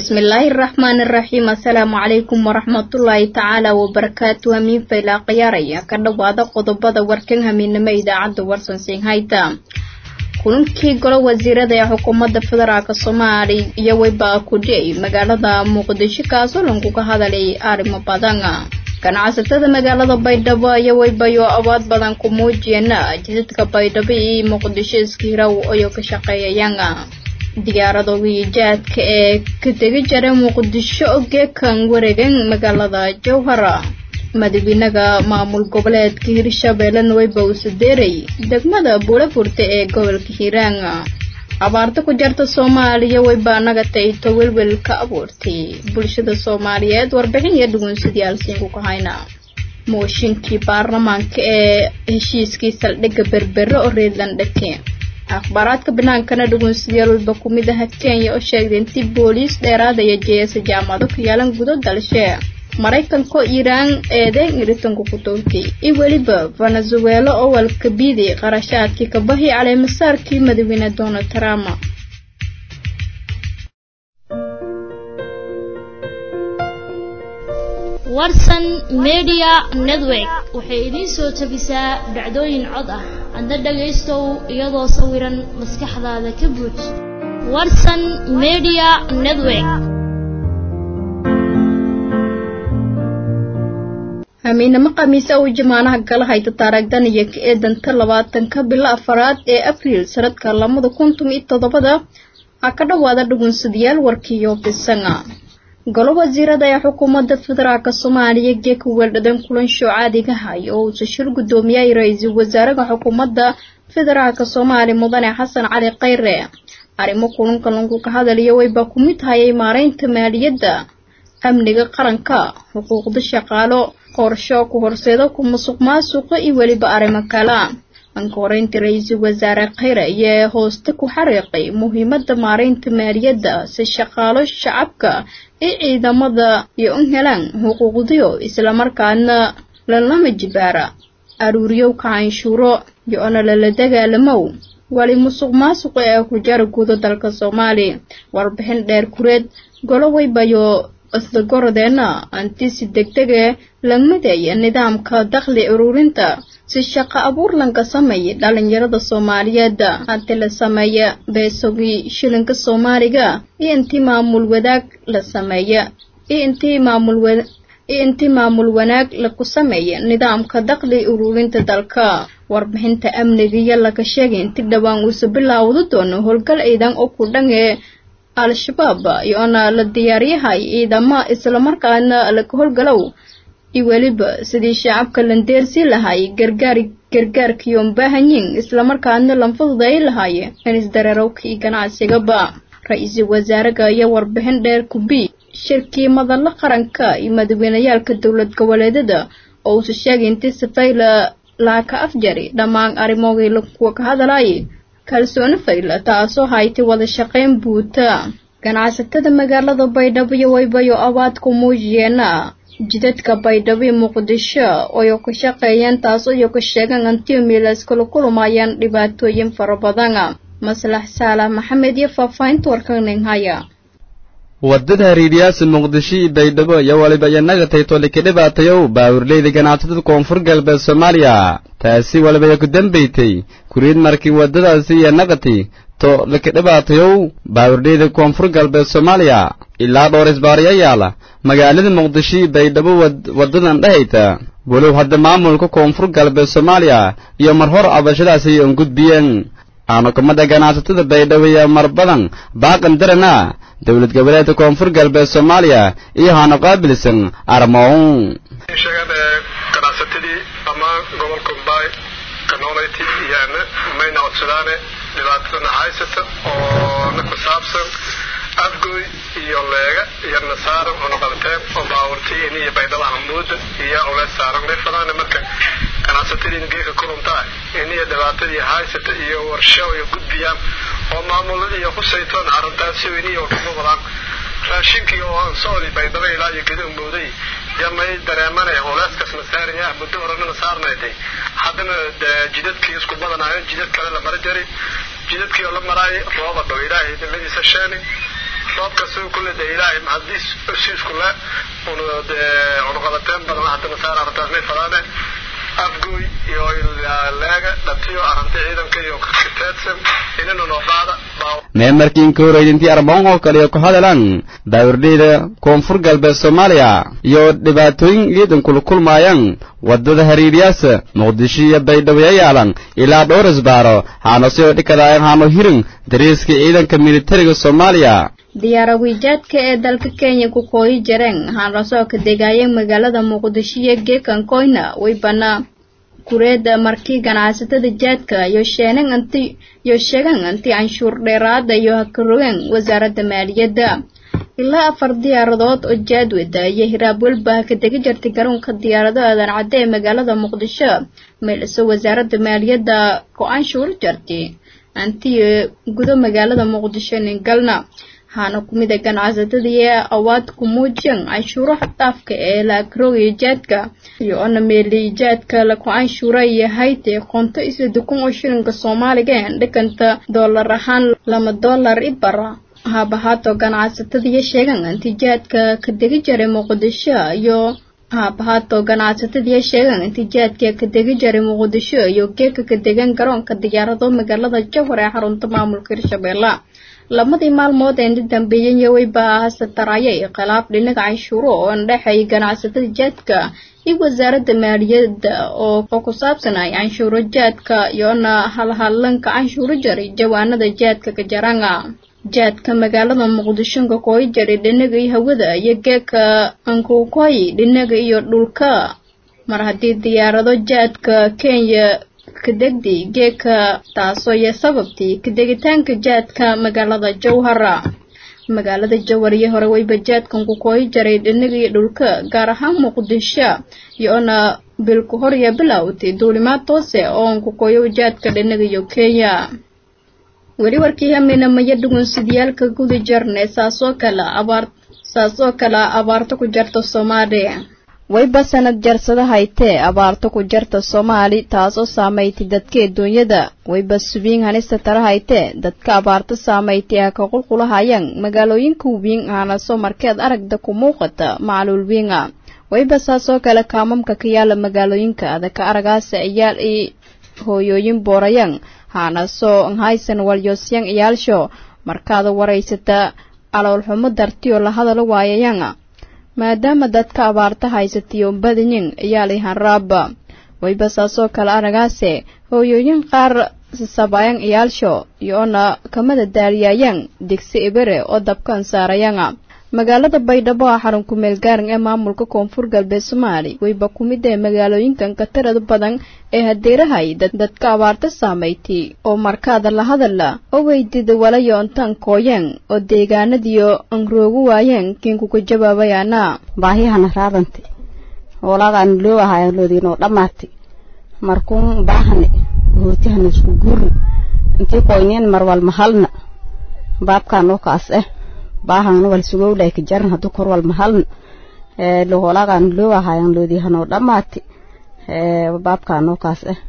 bismillaahi araxmaani araxiim assalaamu calaykum waraxmatullaahi tacaala wabarakaatu hamiin faylaa khiyaaraya ka dhowaada qodobada warkan hamiinimo idaacadda warsan singhayta kulankii golo wasiirada ee xukuumadda federaalk soomaali iyo weyba kudhey magaalada muqdisho kaasoo lankuga hadalay arrimo badan ganacsatada magaalada baydhabo iyo weybayo awood badan ku muujiyana jidadka baydhabo iyo muqdisho iskiiraw ayoo ka shaqeeyayaan diyaaradogii jaadka ee ka tegi jara muqdisho ogeekan wareegan magaalada jowhara madaxweynaha maamul goboleedka hirshabeellena weyba uu sadeeray degmada buulafurta ee gobolka hiiraan abaarta ku jarta soomaaliya weyba naga tayto welwel ka abuurtay bulshada soomaaliyeed warbixin iyo dhugunsadayaal ku hayna mooshinkii baarlamaanka ee heshiiskii saldhigga berbere oo reedlandhake akhbaaraadka binaankana dhugunsadayaal weyba ku mid aha kenya oo sheegday intii booliis dheeraadaya jeesa jaamacado ka yaalan gudo dalshe maraykanko iiraan eedeyn iritanku ku toogtay iyo weliba venezuelo oo walkabiiday qarashaadkii kabahi caleemasaarkii madaxweyne donald trump warsan media network waxay idiin soo tabisaa dhacdooyin cod ah adna dhagaystow iyadoo sawiran maskaxdaada ka buuj warsan media network hamiinamo khamiisa uu jamaanaha gala hayta taaragdan iyo ka eedanta labaatanka bilo afaraad ee abriil sanadka labada kuntum iyo toddobada ha ka dhowaada dhugunsadayaal warkiiyo bisanga golo wasiirada ee xukuumadda federaalk soomaaliya geeka weeldhadan kulansho caadiga hay oo uusa shir guddoomiyay ra-iisul wasaaraha xukuumadda federaalk soomaaliya mudane xasan cali khayre arrimo kulanka lanku ka hadaliyo wayba ku mid hayay maareynta maaliyadda amniga qaranka xuquuqda shaqaalo qorsho ku horseeda ku musuq maasuqa iyo weliba arrimo kala anka horeynta ra-iisul wasaare khayre ayaa hooste ku xariiqay muhiimadda maareynta maaliyadda si shaqaalo shacabka iyo ciidamada iyo un helaan xuquuqdiyo islamarkaana lalama jibaara aruuriyowka canshuuro iyo ona lala dagaalamow wali musuq maasuqa ee ku jara guuda dalka soomaaliya warbixin dheer kureed golo weybayo isla gorodeena antisi degdege lagmadaya nidaamka dakhli ururinta si shaqo abuur lanka sameeya dhalinyarada soomaaliyeed hanti la sameeya beesogii shilinka soomaaliga iyo intii maamul wadaag la sameeya iyo intii maamul iyo intii maamul wanaag laku sameeya nidaamka dakhli ururinta dalka warbixinta amnigiyo laga sheegay inti dhowaan uusa bilaawda doono howlgal ciidan oo ku dhan ee al-shabaab iyoona la diyaaryahay ciidama islamarkaana laga howlgalow iyo weliba sidii shacabka landeersi lahay gargaar gargaarkiiyoon baahanyiin islamarkaana lanfududay lahaaye in isdareerowka iyo ganacsigaba ra-iisul wasaaraha ayaa warbixin dheer kubi shirkii madalla qaranka iyo madaxweyneyaalka dowlad goboleedada oo uusa sheegay intii safayla laaka afjari dhammaan arrimoogii lakuwa ka hadalaya kalsooni fayla taasoo haytay wada shaqayn buuta ganacsatada magaalada baydhabo iyo weybayo abaad ku muujiyeena jidadka baydhabo iyo muqdisho oyo ka shaqeeyeen taasoo iyo ka sheegaan antiyo miilas kula kulumayaan dhibaatooyin fara badan maslax saalax maxamed iyo faahfaahinta warkaning haya wadada hariiriyaasa muqdisho iyo baydhabo iyo waliba iyanaga taytolika dhibaatayow baawurleyda ganacsatada koonfur galbeed soomaaliya taasi walibaya ku dambaytay kuriid markii waddadaasi iyo naqati to lika dhibaatayow baawurleyda koonfur galbeed soomaaliya ilaa dhowr isbaarya yaala magaalada muqdisho iyo baydhabo waddadan dhahayta walow hadda maamulka koonfur galbeed soomaaliya iyo mar hor cabashadaasi un gudbiyeen aanukumada ganacsatada baydhabo iyo mar badan baaqan darana dowlad goboleedka koonfur galbeed soomaaliya iyo haana qaabilsan armoon ganacsatadii dhammaan gobolka mbaay kanoolati iyaana mayna codsadaane dhibaatadana haysata oo na ku saabsan afgoy iyo leega iyo nasaaran una qabteen oo baawartii iniyo baydhaba hamuuda iyo ulees saaran leefadaana marka ganacsatadiina geeka kuluntaa iniyo dhibaatadii haysata iyo warsho iyo gudbiyaan oo maamuladii iyo khusaytoon arrintaasi iniyo kuma wadaan raashinkii oo aan socdi baydhaba ilaa iyo geda mooday yamay dareemanaya culeyskasna saaraya muddo horanana saarnayday haddana jidadkii isku badanayo jidad kale la mara jari jidadkii oo la maraayay rooba dhow ilaahay nimadiisa sheeni sababka soo kulle dee ilaahay mahadiis heshiisku le un dee cunuqabateen badan haddana saar arrintaas may falaane afgooy iyo leega dhatiyo arrinta ciidanka iyo kiteedsan inina noo qaada mee markii inka horeydintii arbaon oo kale ku hadalaan daawardheyda koonfur galbeed soomaaliya iyo dhibaatooyin ciidan kula kulmaayaan waddada hariiryaasa muqdisho iyo baydhabo yayaalan ilaa dhowr isbaaro haano sidoo dhikadaayan haano hirin dariiska ciidanka militariga soomaaliya diyaarawiijaadka ee dalka kenya ku kooyi jareen waxaana soo ka degaayeen magaalada muqdisho iyo geekan koyna way banaa kureeda markii ganacsatada jaadka iyo sheenan anti iyo sheegan anti canshuur dheeraada iyo hakarogeen wasaaradda maaliyadda ilaa afar diyaaradood oo jaadwada iyo hiraab walba ka degi jirtay garoonka diyaarado aadan cadde ee magaalada muqdisho meelise wasaaradda maaliyadda go-aanshuur jartay anti gudo magaalada muqdisho ningalna waxaana ku mid a ganacsatadii ee awaad ku muujiyeen canshuuro xaddaafka ee la akroogayo jaadka iyo ona meeliyay jaadka la ku canshuura yahay dee qoonto isla dukun oo shilinka soomaaliga ee dhikanta doolar ahaan lama doolar ibara haabahaato ganacsatadiiyo sheegan inti jaadka ka degi jiray muqdisho iyo haabahaato ganacsatadiiyo sheegan inti jaadka ka degi jiray muqdisho iyo geeka ka degan garoonka diyaarado magaalada jawhar ee xarunta maamulka hirshabeelle lamadii maalmood ee dambeeyey wayba hasatarayay khilaaf dhinaca canshuuro oo andhexay ganacsatada jaadka iyo wasaaradda maaliyadda oo ku saabsanay canshuuro jaadka iyoona halhallanka canshuuro jaray jawaanada jaadka ka jaranga jaadka magaalada muqdisho kakooyi jaray dhinaga iyo hawada iyo geeka ankukoyi dhinaga iyo dhulka mar haddii diyaarado jaadka kenya kadegdi geeka taasoo iyo sababtii kadegitaanka jaadka magaalada jawhara magaalada jawhar iyo hore wayba jaadkan ku kooyi jaray dhinaga iyo dhulka gaar ahaan muqdisho iyoona bilku hor iyo bilowtay duulimaad toose oo an ku kooyo jaadka dhinaga iyo kenya weli warkii hamina maya dhugunsidiyaalka guda jarne saasoo kale abaar saasoo kale abaarto ku jarta soomaaliya wayba sanad jarsada haytee abaarto ku jarta soomaali taasoo saamaytay dadka adduunyada wayba subiin hanista tara haytee dadka abaarto saamaytay ha ka qulqulahayaan magaalooyinka wiin aanaso markeed aragda ku muuqata macluul wiinga wayba saasoo kale kaamamka ka yaala magaalooyinka adaka aragaasa iyaal i hooyooyin boorayaan haanasoo nhaysan walyosyan iyaalsho markaada waraysata aloolxumo dartiyo la hadalo waayayaan maadaama dadka abaarta haysatiyo badanyin iyaalay hanraaba wayba saasoo kale aragaase hooyooyin qaar sasabayan iyaalsho iyoona kamada daaliyaayaan digsi ibere oo dabkan saarayanga magaalada baydhabo ah xarun kumeel gaaran ee maamulka koonfur galbeed soomaali wayba ku mid ee magaalooyinkan ka tirada badan ee hadeerahay dadka abaarta saamaytay oo markaada la hadala oo weydida walayo intaan kooyeen oo deegaanadiyo anroogu waayeen kiinkuka jawaabayaana baahiyahana raadante hoolaagaan loo ahayan loodiinoo dhammaatay markuun baahane hootihana isku guurni intii koyneen marwal mahalna baabkaan oo kaas eh baahana wal sugowlay ka jaran hadduu kor wal mahalna hoolaagaan loo ahayan loodiihanoo dhammaatay baabkaan oo kaas eh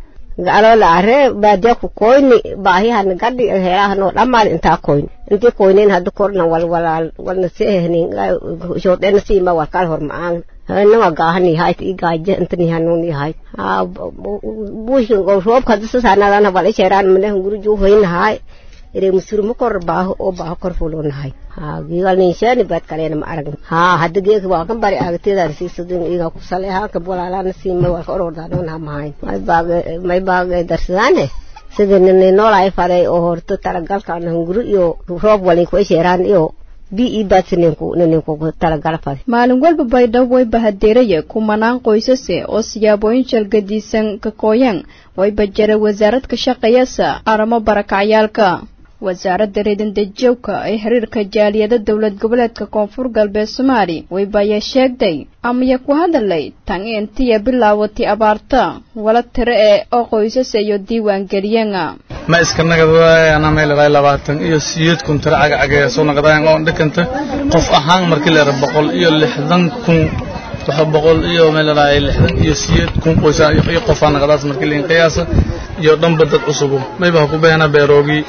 galola are baadiya ku koyni baahihan gadhi heelahanoo dhammaan intaa koyni intii koyneen hadda korna wal walaal walna seehnin shoodena siima warkal horma'aan nama gaahani hayt i gaaje intani hanuni hayt ha buushin roobka hadda sasaanadana wal isheeraan malehan guriju hoynahay ire musurma kor baaho oo baaho kor fulonahay ha gigal ninshani bad kalena ma aragn ha hadda geeka waa kan bari agteedan siisadin iga ku sale ha ka bolaalana siima waa ka orordaanoon ha mahayn may baage may baage darsadaane sida nini noolay faray oo horto talagalkan hunguru iyo roob walin ku isheeraan iyo bi i baadsininku nininku talagal faday maalin walba baydhabo wayba hadeeraya kumanaan qoysase oo siyaabooyin jalgadiisan ka kooyaan wayba jara wasaarad ka shaqeeyasa aramo barakacyaalka wasaaradda reedandejowka ee xiriirka jaaliyada dowlad goboleedka koonfur galbeed soomaali waybayaa sheegday amaya ku hadalay tan intiya bilaawatay abaarta wala tiro ee oo qoysas iyo diiwaan geliyeen ma iska nagad waayana meeladay labaatan iyo siyeed kun tiro cagacagee soo naqdayan oo dhikanta qof ahaan markii leera boqol iyo lixdan kun waxa boqol iyo meeladay lixdan iyo siyeed kun qoysa iyo qofaa naqdaas markii liin qiyaasa iyo dhanba dad cusubu mayba ku beena beeroogi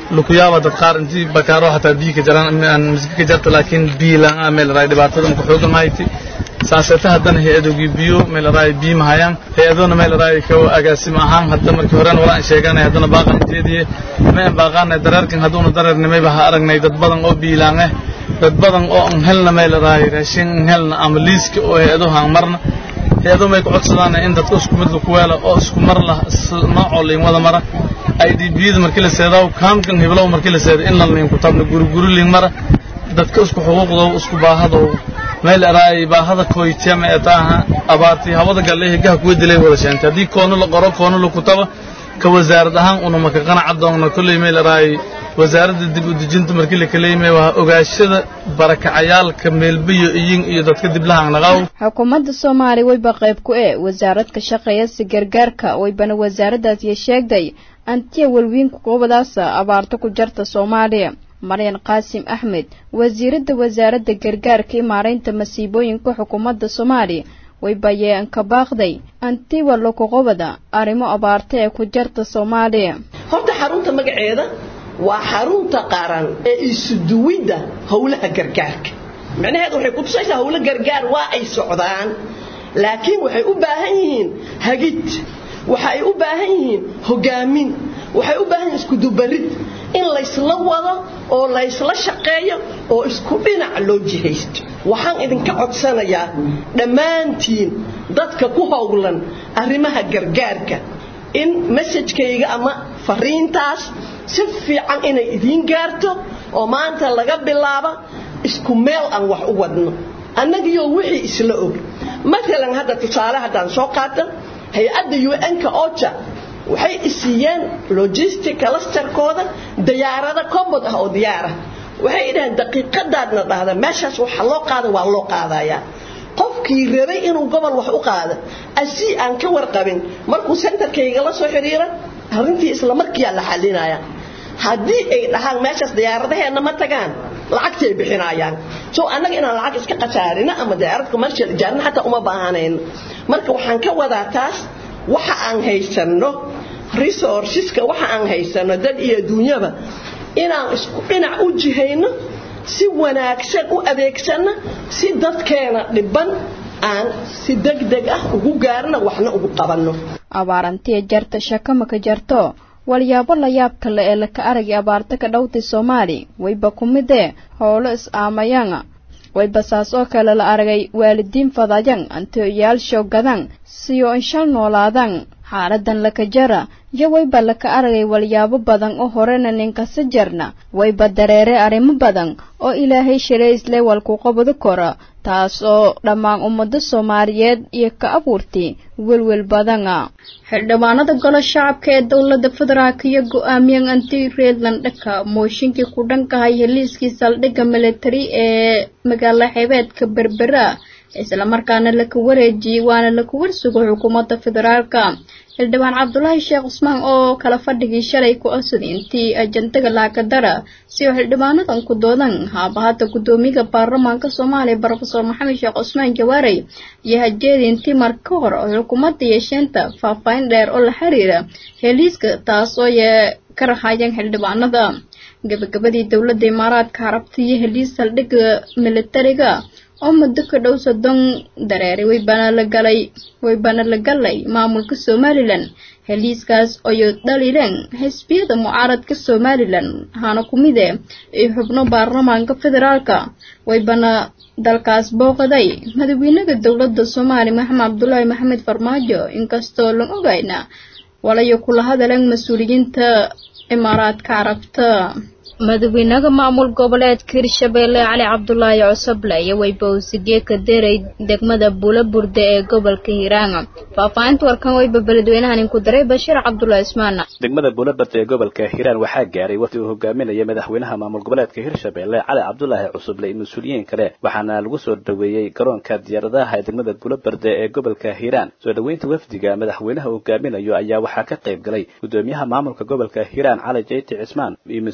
lukuyaaba dad qaar intii bakaaro hataa biyo ka jaraan aan misga ka jarta laakiin biyo la-aan meel raay dhibaatada marka xoogan hayti saaseta haddana hay-adogii biyo meel raay biyo mahayaan hay-adona meel raay ka agaasim ahaan hadda markii horena wala aan sheeganay haddana baaqan inteediye ma aan baaqaanay dareerkan hadduuna dareernimayba ha aragnay dad badan oo biilaan ah dad badan oo aan helna meel raay raashin aan helna ama liiska oo hay-aduhu aan marna hay-adu may ku codsadaan in dadka isku mid laku weela oo isku mar lah noocoo liin wada mara idbiyada markii la seedaa kaamkan hiblow markii la seeda in la liin ku tabna guri guri liin mara dadka isku xuquuqdow isku baahadow meel araay baahada koytiyama ee taaha abaartii hawada galleehi gaha kuwa dilay wada sheentay haddii koono la qoro koono la kutaba ka wasaarad ahaan una maka qanaca doonna kolley meel araay wasaaradda dib u dejinta markii la kaleymay waa ogaashada barakacayaalka meelbiyo iyin iyo dadka diblahaan naqaaw xukuumadda soomaaliya wayba qayb ku ee wasaarad ka shaqeeya si gargaarka waybana wasaaraddaas iyo sheegday antiya welwiinku qubadaasa abaarta ku jarta soomaaliya maryan qaasim axmed wasiiradda wasaaradda gargaarka iyo maaraynta masiibooyinka xukuumadda soomaaliya waybayeen ka baaqday antiwa lokuqubada arrimo abaarta ee ku jarta soomaaliya horta xarunta magaceeda waa xarunta qaran ee isuduwidda howlaha gargaarka macnaheedu waxay kutusaysaa howlo gargaar waa ay socdaan laakiin waxay u baahan yihiin hagid waxay u baahan yihiin hogaamin waxay u baahan yihiin iskudubarid in laysla wado oo laysla shaqeeyo oo isku dhinac loo jihaysto waxaan idinka codsanayaa dhammaantiin dadka ku howlan arrimaha gargaarka in masajkayga ama fariintaas si fiican inay idiin gaarto oo maanta laga bilaabo isku meel aan wax u wadno annagiyo wixii isla og maalan hadda tusaale haddaan soo qaata hay-adda un-ka oja waxay isiiyeen logistic clusterkooda dayaarada commod ah oo diyaara waxay idhaheen daqiiqadaadna dhahda meeshaas waxa loo qaada waa loo qaadayaa qofkii rabay inuu gobol wax u qaado asii aan ka warqabin markuu sentarkayga la soo xidhiira arrintii isla markiiaa la xalinaya haddii ay dhahaan meeshaas diyaaradaheenna ma tagaan lacagtay bixinayaan so annaga inaan lacag iska qasaarino ama diyaarad commercial ijaarina xataa uma baahanayno marka waxaan ka wadaa taas waxa aan haysanno resourceska waxa aan haysanno dad iyo adduunyaba inaan isku dhinac u jihayno si wanaagsan u adeegsanno si dadkeena dhiban aan si degdeg ah ugu gaarno waxna ugu qabanno abaarantiya jarta shakamaka jarto walyaabo la yaab kale ee laka aragay abaarta ka dhowtay soomaali wayba ku midee howlo is-aamayaan wayba saas oo kale la aragay waalidiin fadayan antiyoyaalshow gadan siyo inshal noolaadaan xaaladan laka jara iyo wayba laka aragay walyaabo badan oo horena ninkasi jarna wayba dareere arrimo badan oo ilaahay shalaysle walku qabado kora taas oo dhammaan ummado soomaaliyeed iyo ka abuurtay welwel badana xildhibaanada golo shacabka ee dowlada federaalk iyo go-aamiyan anti reedland dhaka mooshinkii ku dhankahay heliiskii saldhigga militari ee magaalo xeebeedka berbera islamarkaana laka wareejiyey waana laka warsugo xukuumadda federaalka xildhibaan cabdulaahi sheekh cusmaan oo kala fadhigii shalay ku codsaday intii ajandaga laakadara si oo xildhibaanadan ku doodan haabahata guddoomiyaha baarlamaanka soomaaliya brofesor maxamed sheekh cusmaan jawaarey iyo hajeedi intii mar ka hor oo xukuumadda yeesheenta faahfaahin dheer oo la xiriira heliiska taas oo yee ka rahaayeen xildhibaanada gabagabadii dowladda imaaraadka carabta iyo heliis saldhigga militariga oo muddo ka dhow soddon dareeray waybana la galay waybana la galay maamulka somalilan heliiskaas oyo dhalileen xisbiyada mucaaradka somalilan ahaana ku mide iyo xubno baarlamaanka federaalka waybana dalkaas booqaday madaxweynaha dowladda soomaaliya maxamed cabdulaahi maxamed farmaajo inkastoo lan ogayna walayo kula hadaleen mas-uuliyiinta imaaraadka carabta madaxweynaha maamul goboleedka hirshabeelle cali cabdulaahi cosoble iyo waybawsigee ka deray degmada buulaburde ee gobolka hiiraan faahfaahinta warkan wayba beledweynahan inku daray bashiir cabdulaahi ismaan degmada buulaburde ee gobolka hiiraan waxaa gaaray waqti uu hogaaminaya madaxweynaha maamul goboleedka hirshabeelle cali cabdulaahi cusuble iyo mas-uuliyiin kale waxaana lagu soo dhaweeyey garoonka diyaaradaha ee degmada buulaburde ee gobolka hiiraan soo dhoweynta wafdiga madaxweynaha hogaaminayo ayaa waxaa ka qayb galay gudoomiyaha maamulka gobolka hiiraan cali jeyti cismaan iyo mas-uuliyiinta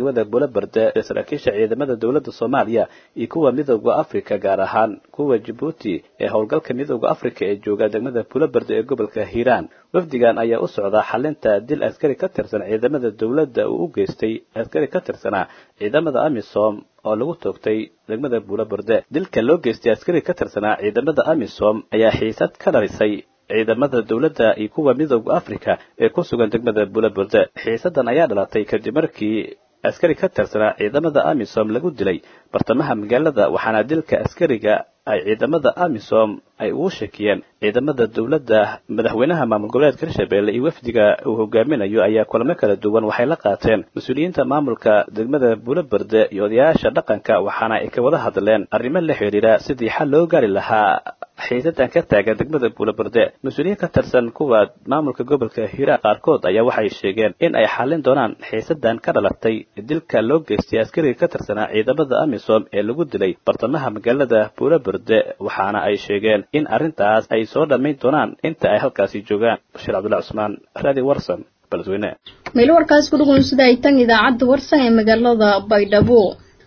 degmada bulaberde ee saraakiisha ciidamada dowladda soomaaliya iyo kuwa midooda afrika gaar ahaan kuwa jabuuti ee howlgalka midooda afrika ee jooga degmada bulaberde ee gobolka hiiraan wafdigan ayaa u socdaa xalinta dil askari ka tirsan ciidamada dowladda uu u geystay askari ka tirsanaa ciidamada amisom oo lagu toogtay degmada bulaberde dilka loo geystay askari ka tirsanaa ciidamada amisom ayaa xiisad ka dhalisay ciidamada dowladda iyo kuwa midooda afrika ee ku sugan degmada bulaberde xiisadan ayaa dhalatay kadib markii askari ka tirsanaa ciidamada amisom lagu dilay bartamaha magaalada waxaana dilka askariga ay ciidamada amisom ay ugu shakiyeen ciidamada dowladda madaxweynaha maamul goboleedka hirshabelle iyo wafdiga uu hogaaminayo ayaa kulamo kala duwan waxay la qaateen mas-uuliyiinta maamulka degmada bulaberde iyo odayaasha dhaqanka waxaana ay ka wada hadleen arrimo la xidhiira sidii xal loo gaari lahaa xiisadan ka taagan degmada bulaberde mas-uuliyiin ka tirsan kuwa maamulka gobolka hiiraan qaarkood ayaa waxay sheegeen in ay xallin doonaan xiisadan ka dhalatay dilka loo geystay askariga ka tirsanaa ciidamada amisom ee lagu dilay bartamaha magaalada bulaberde waxaana ay sheegeen in arrintaas ay soo dhammayn doonaan inta ay halkaasi joogaan bashiir cabdullahi cusmaan raadi warsan baladweyne meel warkaas ku dhugunsada ay tan idaacadda warsan ee magaalada baydhabo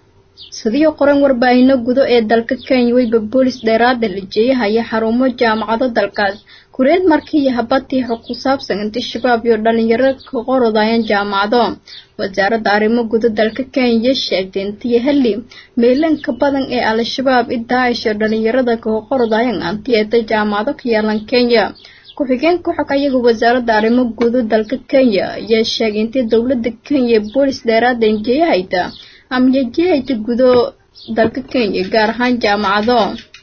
sidii qoran warbaahino gudo ee dalka kenya weyba boolis dheeraada la jeeyahaya xarumo jaamacado dalkaas kureed markii iyo habatii xog ku saabsan intii shabaab iyo dhalinyaro ka qorodayaan jaamacado wasaaradda arrimo gudo dalka kenya sheegtay intii heli meelanka badan ee al-shabaab i daacish oo dhalinyarada ka qorodayaan antiyeeta jaamacado ka yaalan kenya ku-xigeen ku-xig ayaga wasaaradda arrimo gudo dalka kenya ayaa sheegay intii dowladda kenya boolis dheeraada injeeyahayta amyajihayta gudo dalka kenya gaar ahaan jaamacado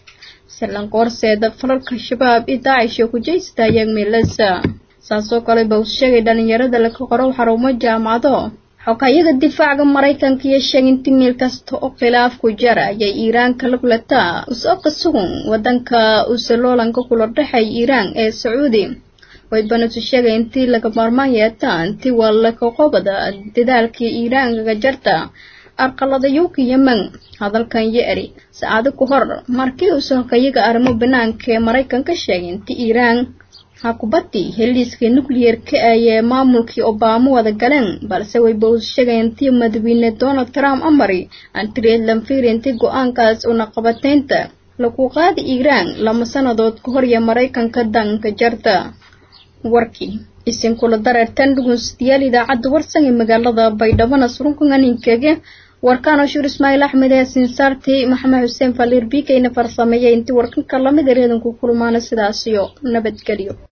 silanka horseeda falalka shabaab i daacish oo kujaysta ayaag meelasa saasoo kale ba uu sheegay dhalinyarada laka qoro xarumo jaamacado xogayaga difaaca maraykanka iyo sheeginti meel kasta oo khilaaf ku jara ayay iiraan kala kulataa usoo ka sugan wadanka usaloolanka kula dhexay iiraan ee sacuudi way banatu sheegay intii laga maarmaan yeetaa intii waa laka qobada dadaalkii iiraan kaga jarta arqaladayowka yemen hadalkan yeeri saacado ku hor markii uu sohokayaga arrimo banaanka ee maraykanka sheegay intii iiraan hakubadii heliiska nucleer-ka ayee maamulkii obama wada galeen balse wayba uu sheegay intii madaxweyne donald trump amari antireed lanfir intii go-aankaas una qabataynta lagu qaadi iiraan lama sanadood ka hor iyo maraykanka danka jarta warkii isin kula dareertan dhugunsidayaal idaacadda warsan ee magaalada baydhabana surunkanganinkege warkaan ashuur ismaaciil axmed ee sinsaartii maxamed xuseen faliir bikeyna farsameeyay intii warkanka lamid ereedanku kulmaana sidaasiyo nabadgelyo